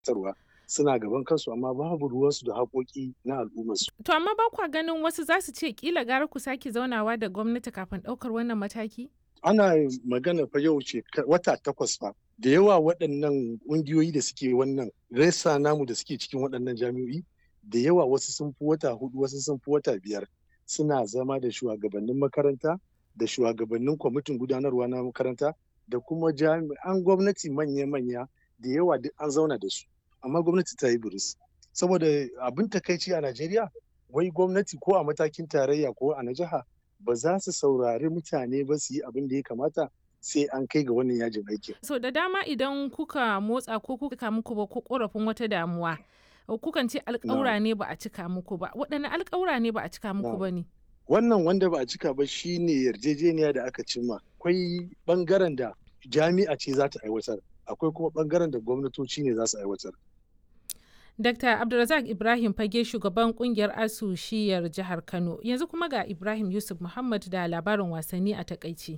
gabatarwa suna gaban kansu amma babu ruwansu da haƙoƙi na al'ummarsu. To amma ba kwa ganin wasu za su ce kila gara ku sake zaunawa da gwamnati kafin ɗaukar wannan mataki? Ana magana fa yau ce wata takwas fa da yawa waɗannan ƙungiyoyi da suke wannan resa namu da suke cikin waɗannan jami'o'i da yawa wasu sun fi wata hudu wasu sun fi wata biyar suna zama da shugabannin makaranta da shugabannin kwamitin gudanarwa na makaranta da kuma jami'an gwamnati manya-manya da yawa duk an zauna da su amma gwamnati ta yi buris saboda abin takaici a najeriya wai gwamnati ko a matakin tarayya ko a na jiha ba za su saurari mutane ba su yi abin da ya kamata sai an kai ga wannan yajin aikin. so da dama idan kuka motsa ko kuka muku ba ko korafin wata damuwa kukan ce alƙawura ne ba a cika muku ba waɗanne alƙawura ne ba a cika muku ba ne wannan wanda ba a cika ba shine yarjejeniya da aka cimma akwai bangaren da jami'a ce za ta aiwatar akwai kuma bangaren da gwamnatoci ne za su aiwatar Dr. Abdulrazak Ibrahim Fage shugaban kungiyar ASU shiyar jihar Kano yanzu kuma ga Ibrahim Yusuf Muhammad da labarin wasanni a takaici.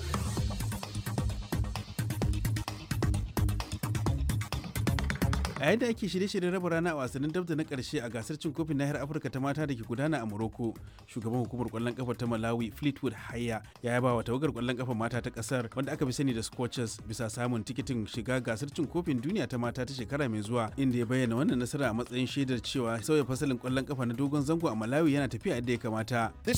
a yadda ake shirye-shiryen raba rana a wasannin dabda na karshe a gasar cin kofin nahiyar afirka ta mata da ke gudana a morocco shugaban hukumar kwallon kafa ta malawi fleetwood haya ya yaba wa tawagar kwallon kafa mata ta kasar wanda aka fi sani da scorchers bisa samun tikitin shiga gasar cin kofin duniya ta mata ta shekara mai zuwa inda ya bayyana wannan nasara a matsayin shaidar cewa sauya fasalin kwallon kafa na dogon zango a malawi yana tafiya yadda ya kamata